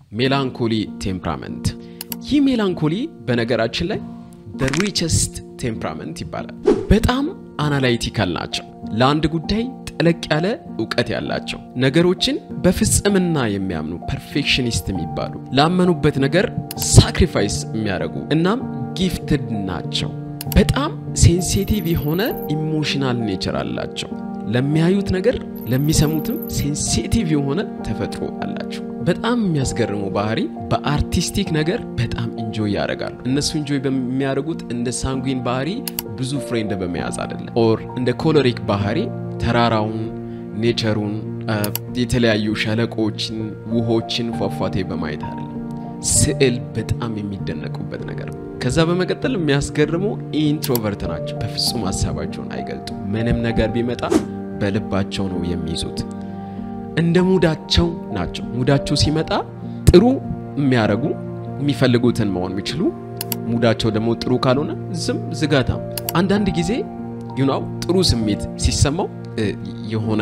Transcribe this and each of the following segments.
ሜላንኮሊ ቴምፕራመንት። ይህ ሜላንኮሊ በነገራችን ላይ the richest ቴምፕራመንት ይባላል። በጣም አናላይቲካል ናቸው። ለአንድ ጉዳይ ጠለቅ ያለ እውቀት ያላቸው ነገሮችን በፍጽምና የሚያምኑ ፐርፌክሽኒስት የሚባሉ ላመኑበት ነገር ሳክሪፋይስ የሚያደርጉ እናም ጊፍትድ ናቸው። በጣም ሴንሲቲቭ የሆነ ኢሞሽናል ኔቸር አላቸው። ለሚያዩት ነገር ለሚሰሙትም ሴንሲቲቭ የሆነ ተፈጥሮ አላቸው። በጣም የሚያስገርሙ ባህሪ በአርቲስቲክ ነገር በጣም ኢንጆይ ያደርጋሉ። እነሱ ኢንጆይ በሚያደርጉት እንደ ሳንጉዊን ባህሪ ብዙ ፍሬንድ በመያዝ አይደለም፣ ኦር እንደ ኮሎሪክ ባህሪ ተራራውን፣ ኔቸሩን፣ የተለያዩ ሸለቆችን፣ ውሆችን፣ ፏፏቴ በማየት አይደለም። ስዕል በጣም የሚደነቁበት ነገር ነው። ከዛ በመቀጠል የሚያስገርሙ ኢንትሮቨርት ናቸው። በፍጹም ሀሳባቸውን አይገልጡም። ምንም ነገር ቢመጣ በልባቸው ነው የሚይዙት። እንደ ሙዳቸው ናቸው። ሙዳቸው ሲመጣ ጥሩ የሚያደርጉ የሚፈልጉትን መሆን የሚችሉ ሙዳቸው ደግሞ ጥሩ ካልሆነ ዝም ዝጋታ። አንዳንድ ጊዜ ዩናው ጥሩ ስሜት ሲሰማው የሆነ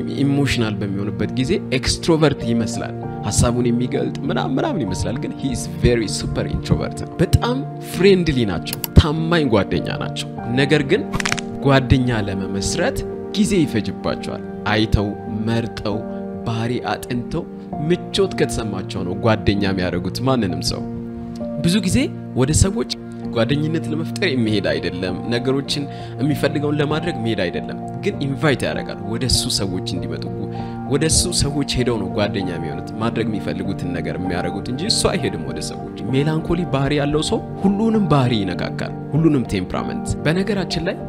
ኢሞሽናል በሚሆንበት ጊዜ ኤክስትሮቨርት ይመስላል ሀሳቡን የሚገልጥ ምናምን ምናምን ይመስላል፣ ግን ሂ ኢዝ ቬሪ ሱፐር ኢንትሮቨርት ነው። በጣም ፍሬንድሊ ናቸው፣ ታማኝ ጓደኛ ናቸው። ነገር ግን ጓደኛ ለመመስረት ጊዜ ይፈጅባቸዋል። አይተው መርጠው ባህሪ አጥንተው ምቾት ከተሰማቸው ነው ጓደኛ የሚያደርጉት ማንንም ሰው። ብዙ ጊዜ ወደ ሰዎች ጓደኝነት ለመፍጠር የሚሄድ አይደለም፣ ነገሮችን የሚፈልገውን ለማድረግ መሄድ አይደለም፣ ግን ኢንቫይት ያደርጋል ወደ እሱ ሰዎች እንዲመጡ። ወደ እሱ ሰዎች ሄደው ነው ጓደኛ የሚሆኑት ማድረግ የሚፈልጉትን ነገር የሚያደርጉት እንጂ እሱ አይሄድም ወደ ሰዎች። ሜላንኮሊ ባህሪ ያለው ሰው ሁሉንም ባህሪ ይነካካል፣ ሁሉንም ቴምፕራመንት። በነገራችን ላይ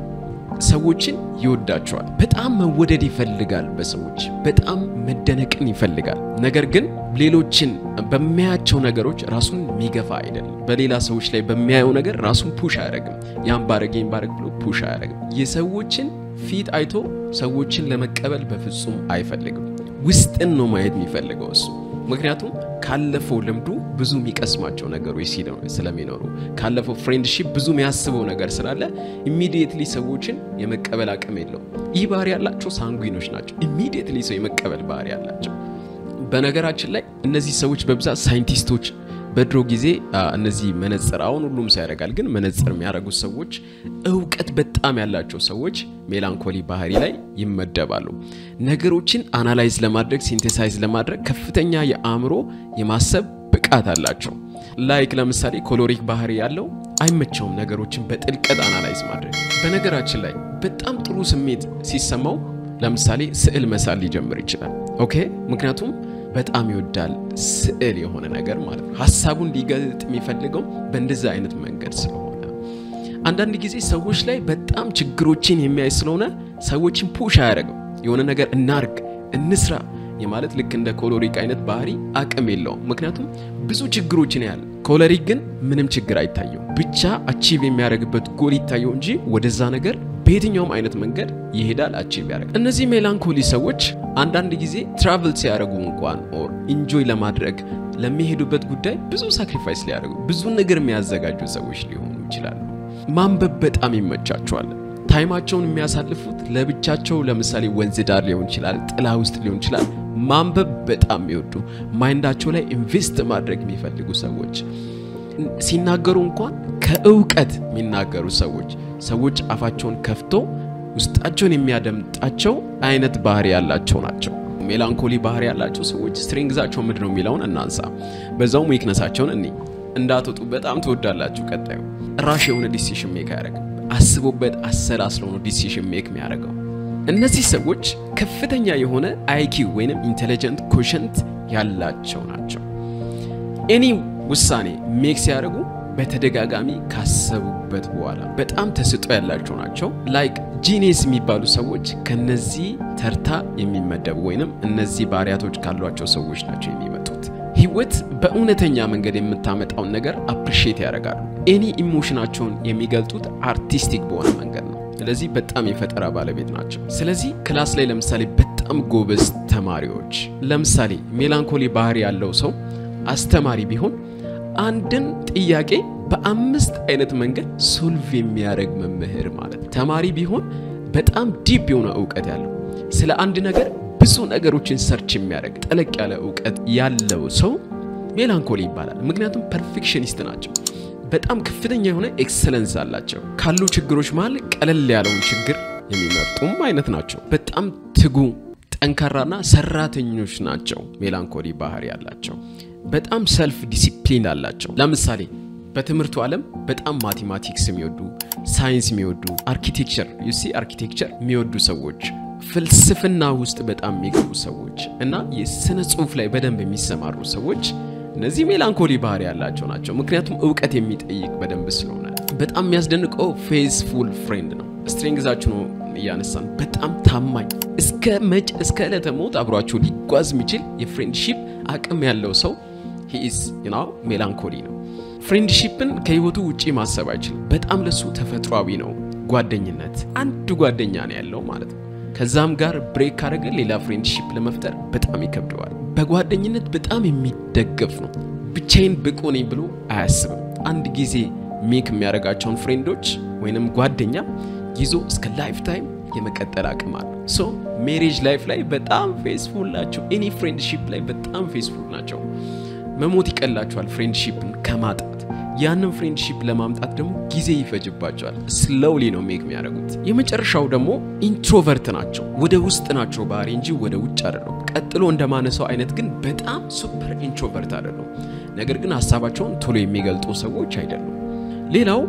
ሰዎችን ይወዳቸዋል። በጣም መወደድ ይፈልጋል። በሰዎች በጣም መደነቅን ይፈልጋል። ነገር ግን ሌሎችን በሚያያቸው ነገሮች ራሱን የሚገፋ አይደለም። በሌላ ሰዎች ላይ በሚያየው ነገር ራሱን ፑሽ አያደርግም። ያን ባረግ ይህን ባረግ ብሎ ፑሽ አያደርግም። የሰዎችን ፊት አይቶ ሰዎችን ለመቀበል በፍጹም አይፈልግም። ውስጥን ነው ማየት የሚፈልገው እሱ ምክንያቱም ካለፈው ልምዱ ብዙ የሚቀስማቸው ነገሮች ስለሚኖሩ ካለፈው ፍሬንድሺፕ ብዙ የሚያስበው ነገር ስላለ ኢሚዲየትሊ ሰዎችን የመቀበል አቅም የለውም። ይህ ባህሪ ያላቸው ሳንጉዊኖች ናቸው። ኢሚዲየትሊ ሰው የመቀበል ባህሪ ያላቸው። በነገራችን ላይ እነዚህ ሰዎች በብዛት ሳይንቲስቶች በድሮ ጊዜ እነዚህ መነጽር አሁን ሁሉም ሰው ያደርጋል፣ ግን መነጽር የሚያደርጉት ሰዎች እውቀት በጣም ያላቸው ሰዎች ሜላንኮሊ ባህሪ ላይ ይመደባሉ። ነገሮችን አናላይዝ ለማድረግ ሲንቴሳይዝ ለማድረግ ከፍተኛ የአእምሮ የማሰብ ብቃት አላቸው። ላይክ ለምሳሌ ኮሎሪክ ባህሪ ያለው አይመቸውም ነገሮችን በጥልቀት አናላይዝ ማድረግ። በነገራችን ላይ በጣም ጥሩ ስሜት ሲሰማው ለምሳሌ ስዕል መሳል ሊጀምር ይችላል። ኦኬ ምክንያቱም በጣም ይወዳል ስዕል የሆነ ነገር ማለት ነው። ሀሳቡን ሊገልጥ የሚፈልገው በእንደዛ አይነት መንገድ ስለሆነ አንዳንድ ጊዜ ሰዎች ላይ በጣም ችግሮችን የሚያይ ስለሆነ ሰዎችን ፑሽ አያደርግም። የሆነ ነገር እናርግ፣ እንስራ የማለት ልክ እንደ ኮሎሪክ አይነት ባህሪ አቅም የለውም። ምክንያቱም ብዙ ችግሮችን ያህል ኮሎሪክ ግን ምንም ችግር አይታየው፣ ብቻ አቺቭ የሚያደርግበት ጎል ይታየው እንጂ ወደዛ ነገር በየትኛውም አይነት መንገድ ይሄዳል፣ አቺቭ ያደርጋል። እነዚህ ሜላንኮሊ ሰዎች አንዳንድ ጊዜ ትራቭል ሲያደርጉ እንኳን ኦር ኢንጆይ ለማድረግ ለሚሄዱበት ጉዳይ ብዙ ሳክሪፋይስ ሊያደርጉ ብዙ ነገር የሚያዘጋጁ ሰዎች ሊሆኑ ይችላሉ። ማንበብ በጣም ይመቻቸዋል። ታይማቸውን የሚያሳልፉት ለብቻቸው፣ ለምሳሌ ወንዝ ዳር ሊሆን ይችላል፣ ጥላ ውስጥ ሊሆን ይችላል። ማንበብ በጣም የሚወዱ ማይንዳቸው ላይ ኢንቨስት ማድረግ የሚፈልጉ ሰዎች ሲናገሩ እንኳን ከእውቀት የሚናገሩ ሰዎች ሰዎች አፋቸውን ከፍቶ ውስጣቸውን የሚያደምጣቸው አይነት ባህሪ ያላቸው ናቸው። ሜላንኮሊ ባህሪ ያላቸው ሰዎች ስትሬንግዛቸው ምንድን ነው የሚለውን እናንሳ፣ በዛውም ዊክነሳቸውን እኔ እንዳትወጡ በጣም ትወዳላችሁ። ቀጣዩ ራሽ የሆነ ዲሲሽን ሜክ አያደርግም። አስቦበት አሰላስሎ ነው ዲሲሽን ሜክ የሚያደርገው። እነዚህ ሰዎች ከፍተኛ የሆነ አይኪው ወይንም ኢንቴሊጀንት ኮሸንት ያላቸው ናቸው። ኤኒ ውሳኔ ሜክ ሲያደርጉ በተደጋጋሚ ካሰቡበት በኋላ በጣም ተስጦ ያላቸው ናቸው። ላይክ ጂኔስ የሚባሉ ሰዎች ከነዚህ ተርታ የሚመደቡ ወይንም እነዚህ ባህሪያቶች ካሏቸው ሰዎች ናቸው የሚመጡት። ህይወት በእውነተኛ መንገድ የምታመጣውን ነገር አፕሪሺየት ያደርጋሉ። ኤኒ ኢሞሽናቸውን የሚገልጡት አርቲስቲክ በሆነ መንገድ ነው። ስለዚህ በጣም የፈጠራ ባለቤት ናቸው። ስለዚህ ክላስ ላይ ለምሳሌ በጣም ጎበዝ ተማሪዎች፣ ለምሳሌ ሜላንኮሊ ባህሪ ያለው ሰው አስተማሪ ቢሆን አንድን ጥያቄ በአምስት አይነት መንገድ ሶልቭ የሚያደርግ መምህር ማለት ነው። ተማሪ ቢሆን በጣም ዲፕ የሆነ እውቀት ያለው ስለ አንድ ነገር ብዙ ነገሮችን ሰርች የሚያደርግ ጠለቅ ያለ እውቀት ያለው ሰው ሜላንኮሊ ይባላል። ምክንያቱም ፐርፌክሽኒስት ናቸው። በጣም ከፍተኛ የሆነ ኤክሰለንስ አላቸው። ካሉ ችግሮች መሀል ቀለል ያለውን ችግር የሚመርጡም አይነት ናቸው። በጣም ትጉ ጠንካራና ሰራተኞች ናቸው። ሜላንኮሊ ባህሪ ያላቸው በጣም ሰልፍ ዲሲፕሊን አላቸው። ለምሳሌ በትምህርቱ ዓለም በጣም ማቴማቲክስ የሚወዱ ሳይንስ የሚወዱ አርኪቴክቸር ዩሲ አርኪቴክቸር የሚወዱ ሰዎች ፍልስፍና ውስጥ በጣም የሚገቡ ሰዎች እና የስነ ጽሁፍ ላይ በደንብ የሚሰማሩ ሰዎች እነዚህ ሜላንኮሊ ባህሪ ያላቸው ናቸው። ምክንያቱም እውቀት የሚጠይቅ በደንብ ስለሆነ በጣም የሚያስደንቀው ፌዝፉል ፍሬንድ ነው። ስትሪንግዛችሁ ነው እያነሳን በጣም ታማኝ እስከ መጭ እስከ ዕለተ ሞት አብሯችሁ ሊጓዝ የሚችል የፍሬንድሺፕ አቅም ያለው ሰው ሂኢዝ ናው ሜላንኮሊ ነው። ፍሬንድሺፕን ከህይወቱ ውጪ ማሰብ አይችልም። በጣም ለሱ ተፈጥሯዊ ነው። ጓደኝነት አንድ ጓደኛ ነው ያለው ማለት ነው። ከዛም ጋር ብሬክ ካደረገ ሌላ ፍሬንድሺፕ ለመፍጠር በጣም ይከብደዋል። በጓደኝነት በጣም የሚደገፍ ነው። ብቻዬን ብቁ ነኝ ብሎ አያስብም። አንድ ጊዜ ሜክ የሚያደርጋቸውን ፍሬንዶች ወይንም ጓደኛ ይዞ እስከ ላይፍ ታይም የመቀጠል አቅም አለው። ሶ ሜሬጅ ላይፍ ላይ በጣም ፌስፉል ናቸው። ኤኒ ፍሬንድሺፕ ላይ በጣም ፌስፉል ናቸው። መሞት ይቀላቸዋል ፍሬንድሺፕን ከማጣት ያንን ፍሬንድሺፕ ለማምጣት ደግሞ ጊዜ ይፈጅባቸዋል። ስሎውሊ ነው ሜክ የሚያደርጉት። የመጨረሻው ደግሞ ኢንትሮቨርት ናቸው። ወደ ውስጥ ናቸው ባህሪ እንጂ ወደ ውጭ አይደለም። ቀጥሎ እንደማነሳው አይነት ግን በጣም ሱፐር ኢንትሮቨርት አይደሉም። ነገር ግን ሀሳባቸውን ቶሎ የሚገልጡ ሰዎች አይደሉም። ሌላው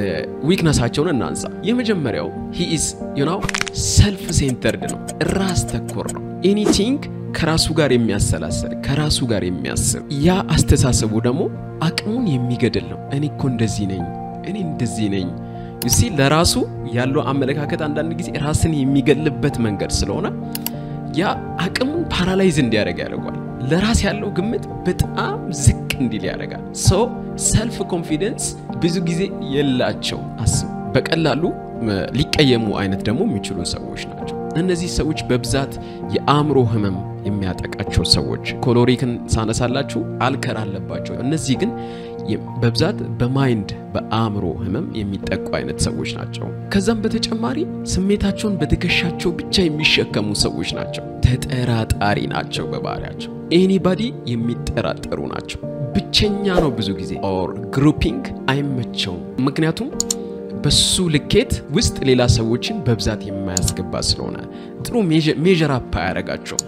ዊክነሳቸውን እናንሳ። የመጀመሪያው ሂ ኢዝ ዩናው ሰልፍ ሴንተርድ ነው፣ ራስ ተኮር ነው። ኤኒቲንግ ከራሱ ጋር የሚያሰላሰል ከራሱ ጋር የሚያስብ ያ አስተሳሰቡ ደግሞ አቅሙን የሚገድል ነው። እኔ እኮ እንደዚህ ነኝ፣ እኔ እንደዚህ ነኝ ዩሲ ለራሱ ያለው አመለካከት አንዳንድ ጊዜ ራስን የሚገልበት መንገድ ስለሆነ ያ አቅሙን ፓራላይዝ እንዲያደርግ ያደርጓል። ለራስ ያለው ግምት በጣም ዝቅ እንዲል ያደርጋል። ሰው ሰልፍ ኮንፊደንስ ብዙ ጊዜ የላቸው አስብ በቀላሉ ሊቀየሙ አይነት ደግሞ የሚችሉ ሰዎች ናቸው። እነዚህ ሰዎች በብዛት የአእምሮ ህመም የሚያጠቃቸው ሰዎች ኮሎሪክን ሳነሳላችሁ አልከር አለባቸው። እነዚህ ግን በብዛት በማይንድ በአእምሮ ህመም የሚጠቁ አይነት ሰዎች ናቸው። ከዛም በተጨማሪ ስሜታቸውን በትከሻቸው ብቻ የሚሸከሙ ሰዎች ናቸው። ተጠራጣሪ ናቸው በባህሪያቸው። ኤኒባዲ የሚጠራጠሩ ናቸው። ብቸኛ ነው ብዙ ጊዜ ኦር ግሩፒንግ አይመቸውም። ምክንያቱም በሱ ልኬት ውስጥ ሌላ ሰዎችን በብዛት የማያስገባ ስለሆነ ጥሩ ሜዥር አፕ አያደርጋቸው።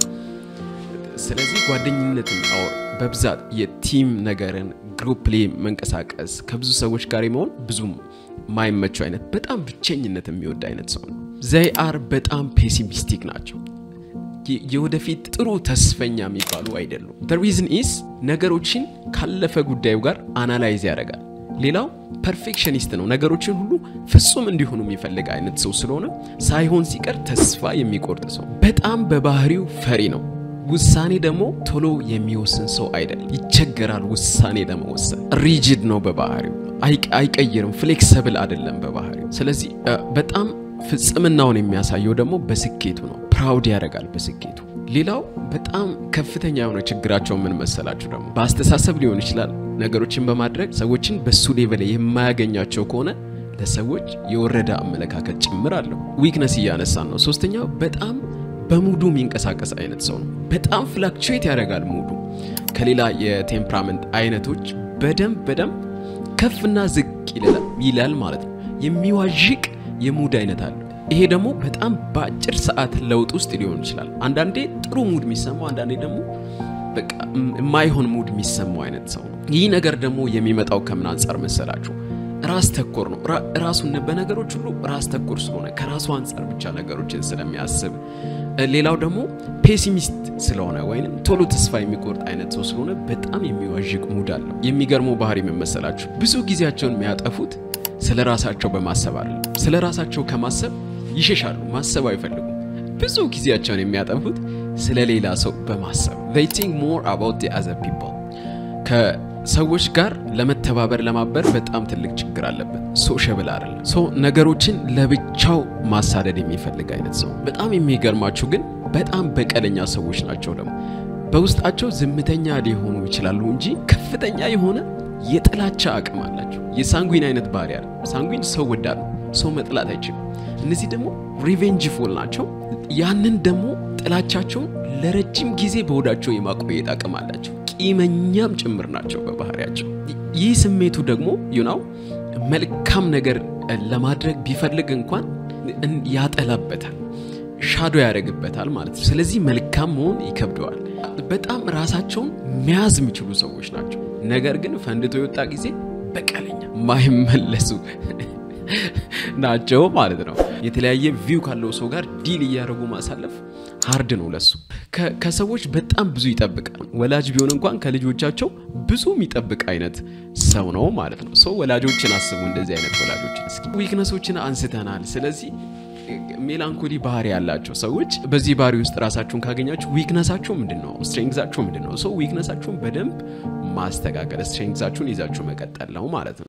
ስለዚህ ጓደኝነትን ኦር በብዛት የቲም ነገርን ግሩፕ ላይ መንቀሳቀስ ከብዙ ሰዎች ጋር የመሆን ብዙም ማይመቸው አይነት በጣም ብቸኝነት የሚወድ አይነት ሰው ነው። ዘይ አር በጣም ፔሲሚስቲክ ናቸው። የወደፊት ጥሩ ተስፈኛ የሚባሉ አይደሉም። ሪዝን ኢስ ነገሮችን ካለፈ ጉዳዩ ጋር አናላይዝ ያደርጋል። ሌላው ፐርፌክሽኒስት ነው። ነገሮችን ሁሉ ፍጹም እንዲሆኑ የሚፈልግ አይነት ሰው ስለሆነ ሳይሆን ሲቀር ተስፋ የሚቆርጥ ሰው፣ በጣም በባህሪው ፈሪ ነው። ውሳኔ ደግሞ ቶሎ የሚወስን ሰው አይደለም። ይቸገራል ውሳኔ ለመወሰን። ሪጅድ ነው በባህሪው፣ አይቀይርም። ፍሌክሰብል አይደለም በባህሪው። ስለዚህ በጣም ፍጽምናውን የሚያሳየው ደግሞ በስኬቱ ነው። ፕራውድ ያደርጋል በስኬቱ። ሌላው በጣም ከፍተኛ የሆነ ችግራቸው ምን መሰላችሁ? ደግሞ በአስተሳሰብ ሊሆን ይችላል ነገሮችን በማድረግ ሰዎችን በሱ ሌቨል የማያገኛቸው ከሆነ ለሰዎች የወረደ አመለካከት ጭምር አለው። ዊክነስ እያነሳን ነው። ሶስተኛው በጣም በሙዱ የሚንቀሳቀስ አይነት ሰው ነው። በጣም ፍላክቹዌት ያደርጋል ሙዱ ከሌላ የቴምፕራመንት አይነቶች በደንብ በደንብ ከፍና ዝቅ ይላል ማለት ነው። የሚዋዥቅ የሙድ አይነት አለው። ይሄ ደግሞ በጣም በአጭር ሰዓት ለውጥ ውስጥ ሊሆን ይችላል። አንዳንዴ ጥሩ ሙድ የሚሰማው፣ አንዳንዴ ደግሞ በቃ የማይሆን ሙድ የሚሰማው አይነት ሰው ነው። ይህ ነገር ደግሞ የሚመጣው ከምን አንጻር መሰላችሁ? ራስ ተኮር ነው። ራሱን በነገሮች ሁሉ ራስ ተኮር ስለሆነ ከራሱ አንጻር ብቻ ነገሮችን ስለሚያስብ፣ ሌላው ደግሞ ፔሲሚስት ስለሆነ ወይም ቶሎ ተስፋ የሚቆርጥ አይነት ሰው ስለሆነ በጣም የሚዋዥቅ ሙድ አለው። የሚገርመው ባህሪ መመሰላችሁ ብዙ ጊዜያቸውን የሚያጠፉት ስለ ራሳቸው በማሰብ አለ። ስለ ራሳቸው ከማሰብ ይሸሻሉ። ማሰብ አይፈልጉም። ብዙ ጊዜያቸውን የሚያጠፉት ስለ ሌላ ሰው በማሰብ they think more about the other people ከሰዎች ጋር ለመተባበር ለማበር በጣም ትልቅ ችግር አለበት። ሶሸብል አይደለም። ሶ ነገሮችን ለብቻው ማሳደድ የሚፈልግ አይነት ሰው። በጣም የሚገርማችሁ ግን በጣም በቀለኛ ሰዎች ናቸው። ደግሞ በውስጣቸው ዝምተኛ ሊሆኑ ይችላሉ እንጂ ከፍተኛ የሆነ የጥላቻ አቅም አላቸው። የሳንጉዊን አይነት ባህሪ አለ። ሳንጉዊን ሰው ወዳድ ነው። ሰው መጥላት አይችልም። እነዚህ ደግሞ ሪቬንጅፉል ናቸው። ያንን ደግሞ ጥላቻቸውን ለረጅም ጊዜ በሆዳቸው የማቆየት አቅም አላቸው። ቂመኛም ጭምር ናቸው በባህሪያቸው። ይህ ስሜቱ ደግሞ ዩናው መልካም ነገር ለማድረግ ቢፈልግ እንኳን ያጠላበታል፣ ሻዶ ያደርግበታል ማለት ነው። ስለዚህ መልካም መሆን ይከብደዋል። በጣም ራሳቸውን መያዝ የሚችሉ ሰዎች ናቸው። ነገር ግን ፈንድቶ የወጣ ጊዜ በቀለኛ ማይመለሱ ናቸው ማለት ነው። የተለያየ ቪው ካለው ሰው ጋር ዲል እያደረጉ ማሳለፍ ሀርድ ነው ለሱ። ከሰዎች በጣም ብዙ ይጠብቃል። ወላጅ ቢሆን እንኳን ከልጆቻቸው ብዙ የሚጠብቅ አይነት ሰው ነው ማለት ነው። ሰው ወላጆችን አስቡ፣ እንደዚህ አይነት ወላጆችን እስኪ። ዊክነሶችን አንስተናል። ስለዚህ ሜላንኮሊ ባህሪ ያላቸው ሰዎች በዚህ ባህሪ ውስጥ ራሳችሁን ካገኛችሁ ዊክነሳችሁ ምንድን ነው? ስትሬንግዛችሁ ምንድን ነው? ሰው ዊክነሳችሁን በደንብ ማስተካከል ስትሬንግዛችሁን ይዛችሁ መቀጠል ነው ማለት ነው።